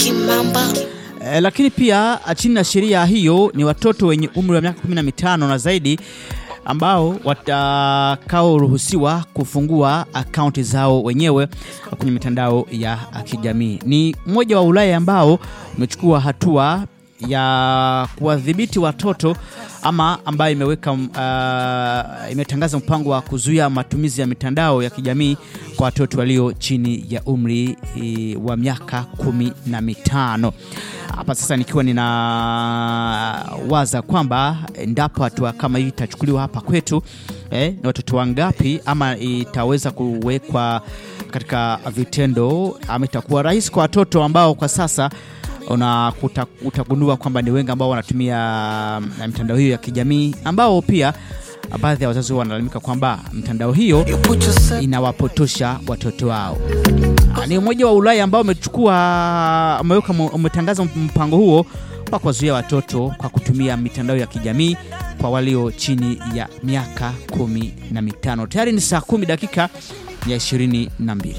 Kimamba. E, lakini pia chini ya sheria hiyo ni watoto wenye umri wa miaka 15 na zaidi ambao watakaoruhusiwa kufungua akaunti zao wenyewe kwenye mitandao ya kijamii. Ni mmoja wa Ulaya ambao umechukua hatua ya kuwadhibiti watoto ama ambayo imeweka uh, imetangaza mpango wa kuzuia matumizi ya mitandao ya kijamii kwa watoto walio chini ya umri e, wa miaka kumi na mitano. Hapa sasa nikiwa ninawaza kwamba endapo hatua kama hii itachukuliwa hapa kwetu eh, ni watoto wangapi ama itaweza kuwekwa katika vitendo ama itakuwa rahisi kwa watoto ambao kwa sasa una utagundua kwamba ni wengi ambao wanatumia mm, mitandao hiyo ya kijamii ambao pia baadhi ya wazazi wanalalamika kwamba mitandao hiyo inawapotosha watoto wao. Ah, Ni mmoja wa Ulaya ambao umechukua umeweka umetangaza mpango huo wa kuwazuia watoto kwa kutumia mitandao ya kijamii kwa walio chini ya miaka kumi na mitano. Tayari ni saa kumi dakika ya ishirini na mbili.